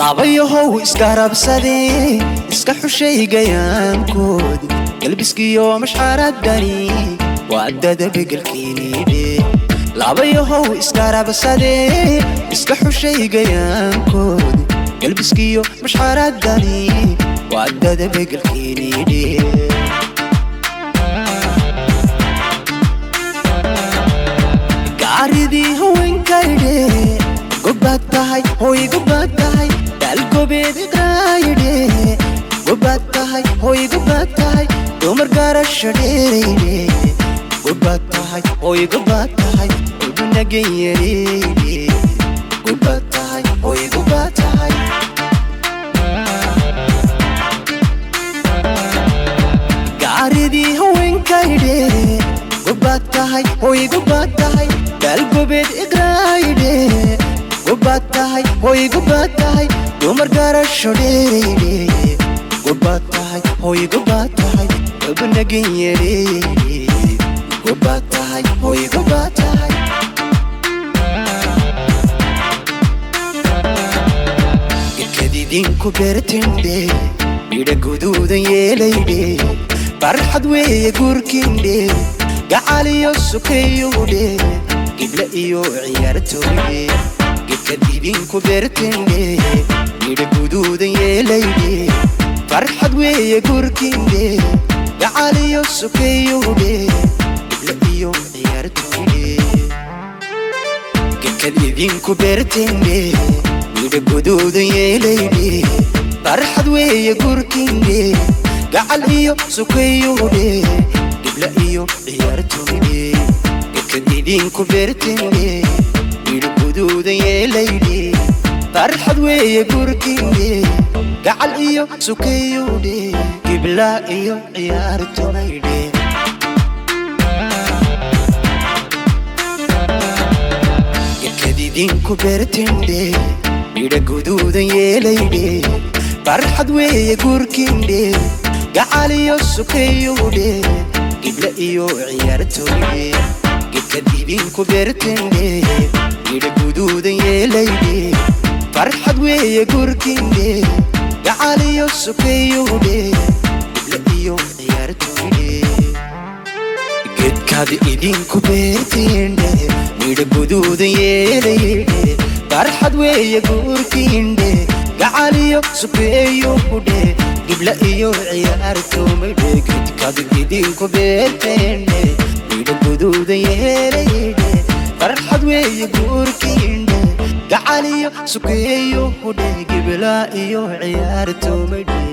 laabayahow iskarabsadee iska xushay gayaankoodi galbiskiyo mashxaradani waa dada begelkiinidhe laabayahow iskarabsadee iska xushay gayaankoodi galbiskiyo mashxaradani waa dada begelkiinidhe gaaridii haweenkaydhe gobaad tahay hoy gobaad tahay daalgobeed iqraayidhe gobaad tahay hoy gobaad tahay dumar gaarasha dheeraydhe gobaad tahay hoy gobaad tahay udunagayareydhe gobaad tahay hoy gobaad tahay gaaridii haweenkaydhe gobaad tahay hoy gobaad tahay daalgobeed iqraayidhe gobaad tahay hoy gobaad tahay dumar gaarasho dheeraydhe gobaad tahay hoy gobaad tahay udunagayareydhe gobaad tahay hoy gobaad tahay gedkadidinku beertindhe midha guduudan yeelaydhe farxad weeye gurkindhe gacaliyo sukayowdhe gibla iyo ciyaartooydhe gedkadidinku beertindhe midha guduudan yeelaydhe farxad weeye gurkindhe gacaliyo sukayowdhe gibla iyo ciyaartooydhe gedkad idinku beertindhe midha guduudan yeelaydhe farxad weeye gurkindhe gacal iyo sukayowdhe gibla iyo ciyaartooydhe gedkad idinku beertindhe midha guduudan yeelaydhe farxad weeye gurkindhe gacal iyo sukayowdhe gibla iyo ciyaartooydhe gedkadidinku beertindhe midha guduudan yeelaydhe farxad weeye gurkindhe gacaliyo sukayowdhe gibla iyo ciyaartooydhe gedkadidinku beertindhe midha guduudan yeelaydhe farxad weeye gurkindhe gacaliyo sukayowdhe gibla iyo ciyaartooydhe gedkaad idinku beertindhe midha guduudan yeelaydhe farxad weeye gurkindhe gacaliyo sukeeyowdhe gibla iyo ciyaartoomaydhe gedkaad idinku beertindhe midha guduudan yeelaydhe farxad weeye gurkindhe gacaliyo sukeeyowdhe gibla iyo ciyaartoomaydhe